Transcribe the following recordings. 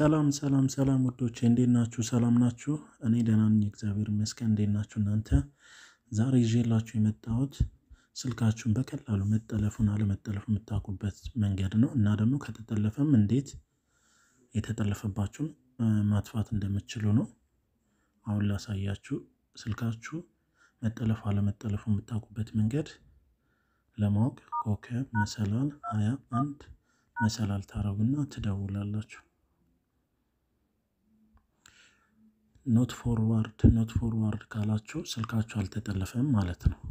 ሰላም ሰላም ሰላም ውዶቼ እንዴት ናችሁ? ሰላም ናችሁ? እኔ ደህና ነኝ፣ እግዚአብሔር ይመስገን። እንዴት ናችሁ እናንተ? ዛሬ ይዤላችሁ የመጣሁት ስልካችሁን በቀላሉ መጠለፉን አለመጠለፉ የምታውቁበት መንገድ ነው እና ደግሞ ከተጠለፈም እንዴት የተጠለፈባችሁን ማጥፋት እንደምትችሉ ነው። አሁን ላሳያችሁ። ስልካችሁ መጠለፉ አለመጠለፉ የምታውቁበት መንገድ ለማወቅ ኮከብ መሰላል ሀያ አንድ መሰላል ታረጉና ትደውላላችሁ። ኖት ፎርዋርድ ኖት ፎርዋርድ ካላችሁ ስልካችሁ አልተጠለፈም ማለት ነው።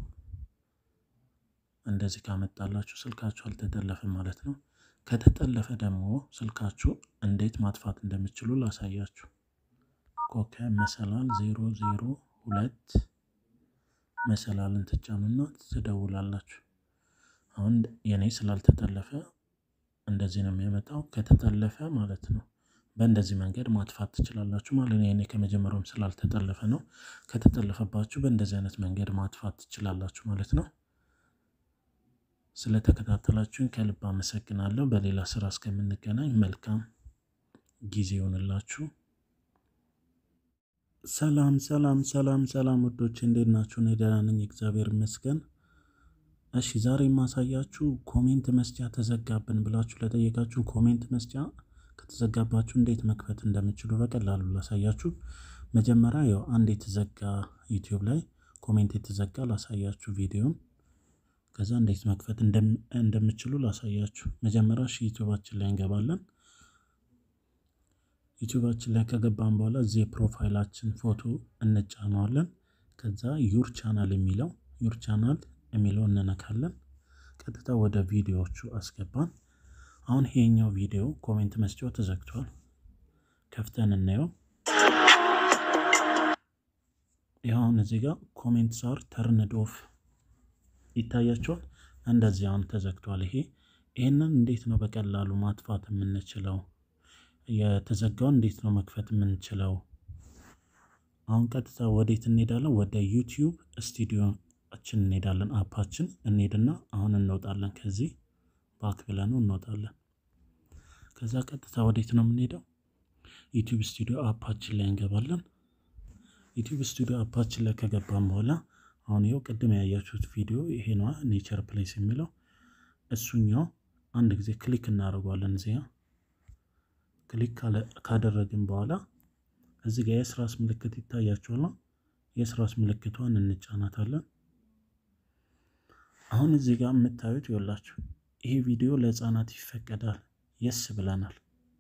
እንደዚህ ካመጣላችሁ ስልካችሁ አልተጠለፈም ማለት ነው። ከተጠለፈ ደግሞ ስልካችሁ እንዴት ማጥፋት እንደምችሉ ላሳያችሁ። ኮከብ መሰላል ዜሮ ዜሮ ሁለት መሰላልን ትጫኑና ትደውላላችሁ። አሁን የኔ ስላልተጠለፈ እንደዚህ ነው የሚያመጣው። ከተጠለፈ ማለት ነው በእንደዚህ መንገድ ማጥፋት ትችላላችሁ ማለት ነው። የኔ ከመጀመሪያውም ስላልተጠለፈ ነው። ከተጠለፈባችሁ በእንደዚህ አይነት መንገድ ማጥፋት ትችላላችሁ ማለት ነው። ስለተከታተላችሁን ከልብ አመሰግናለሁ። በሌላ ስራ እስከምንገናኝ መልካም ጊዜ ይሆንላችሁ። ሰላም ሰላም ሰላም ሰላም ውዶች እንዴት ናችሁ? እኔ ደህና ነኝ፣ እግዚአብሔር ይመስገን። እሺ ዛሬ የማሳያችሁ ኮሜንት መስጫ ተዘጋብን ብላችሁ ለጠየቃችሁ ኮሜንት መስጫ ከተዘጋባችሁ እንዴት መክፈት እንደምችሉ በቀላሉ ላሳያችሁ። መጀመሪያ ያው አንድ የተዘጋ ዩቲዩብ ላይ ኮሜንት የተዘጋ ላሳያችሁ ቪዲዮን ከዛ እንዴት መክፈት እንደምችሉ ላሳያችሁ። መጀመሪያ እሺ ዩቲዩባችን ላይ እንገባለን። ዩቲዩባችን ላይ ከገባን በኋላ እዚህ የፕሮፋይላችን ፎቶ እንጫነዋለን። ከዛ ዩር ቻናል የሚለው ዩር ቻናል የሚለው እንነካለን። ቀጥታ ወደ ቪዲዮዎቹ አስገባን። አሁን ይሄኛው ቪዲዮ ኮሜንት መስጫው ተዘግቷል። ከፍተን እናየው። ይኸውን እዚህ ጋር ኮሜንት ሳር ተርንድ ኦፍ ይታያቸዋል። እንደዚህ አሁን ተዘግቷል። ይሄ ይህንን እንዴት ነው በቀላሉ ማጥፋት የምንችለው? የተዘጋውን እንዴት ነው መክፈት የምንችለው? አሁን ቀጥታ ወዴት እንሄዳለን? ወደ ዩቲዩብ ስቱዲዮችን እንሄዳለን። አፓችን እንሄድና አሁን እንወጣለን። ከዚህ ባክ ብለን እንወጣለን። ከዛ ቀጥታ ወዴት ነው የምንሄደው? ዩቲዩብ ስቱዲዮ አፓችን ላይ እንገባለን። ዩቲዩብ ስቱዲዮ አፓችን ላይ ከገባን በኋላ አሁን ይኸው ቅድም ያያችሁት ቪዲዮ ይሄ ነዋ፣ ኔቸር ፕሌስ የሚለው እሱኛው አንድ ጊዜ ክሊክ እናደርገዋለን። እዚያ ክሊክ ካደረግን በኋላ እዚህ ጋር የስራስ ምልክት ይታያችኋል። የስራስ ምልክቷን እንጫናታለን። አሁን እዚህ ጋር የምታዩት ይኸውላችሁ ይሄ ቪዲዮ ለህፃናት ይፈቀዳል። የስ ብለናል።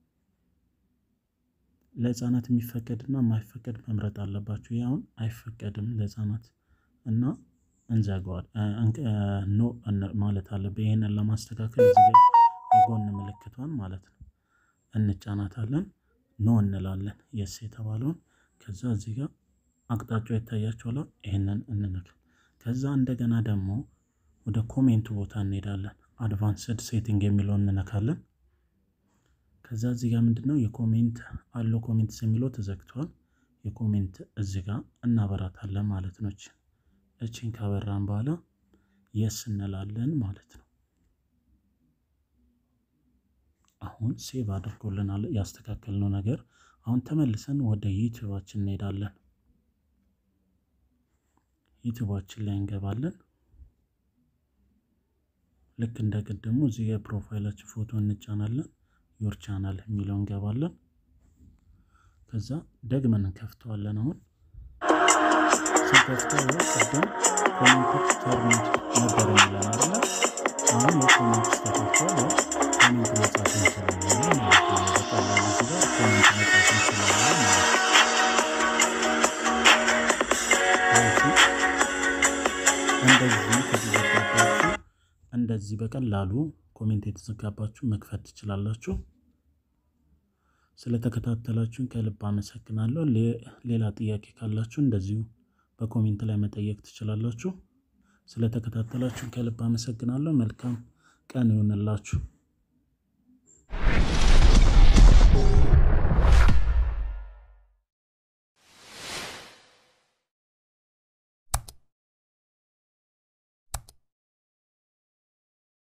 ለህፃናት የሚፈቀድና የማይፈቀድ መምረጥ አለባችሁ። ይህ አሁን አይፈቀድም ለህፃናት እና እንዘጋዋል ኖ ማለት አለብን። ይህንን ለማስተካከል እዚህ ጋር የጎን ምልክቷን ማለት ነው እንጫናታለን። ኖ እንላለን የስ የተባለውን ከዛ እዚህ ጋር አቅጣጫው ይታያችኋል። ይህንን እንነካ። ከዛ እንደገና ደግሞ ወደ ኮሜንቱ ቦታ እንሄዳለን። አድቫንስድ ሴቲንግ የሚለውን እንነካለን። ከዛ እዚህ ጋር ምንድን ነው የኮሜንት አለው ኮሜንትስ የሚለው ተዘግቷል። የኮሜንት እዚህ ጋር እናበራታለን ማለት ነው። እቺን ካበራን በኋላ የስ እንላለን ማለት ነው። አሁን ሴቭ አድርጎልናል ያስተካከልነው ነገር። አሁን ተመልሰን ወደ ዩቲዩባችን እንሄዳለን። ዩቲዩባችን ላይ እንገባለን። ልክ እንደ ቅድሙ እዚህ የፕሮፋይላችን ፎቶ እንጫናለን። ዮር ቻናል የሚለው እንገባለን። ከዛ ደግመን እንከፍተዋለን። አሁን ስንከፍተው ቅድም ኮሜንቶች ተርሚድ ነበር የሚለን አለ። አሁን የኮሜንት ተከፍቷል። ኮሜንት መጻፍ እንችላለን ማለት ነው። በቀላሉ እዚህ ጋር ኮሜንት መጻፍ እንችላለን ማለት ነው። እንደዚህ ከተዘጋባችሁ እንደዚህ በቀላሉ ኮሜንት የተዘጋባችሁ መክፈት ትችላላችሁ። ስለተከታተላችሁን ከልብ አመሰግናለሁ። ሌላ ጥያቄ ካላችሁ እንደዚሁ በኮሜንት ላይ መጠየቅ ትችላላችሁ። ስለተከታተላችሁን ከልብ አመሰግናለሁ። መልካም ቀን ይሆንላችሁ።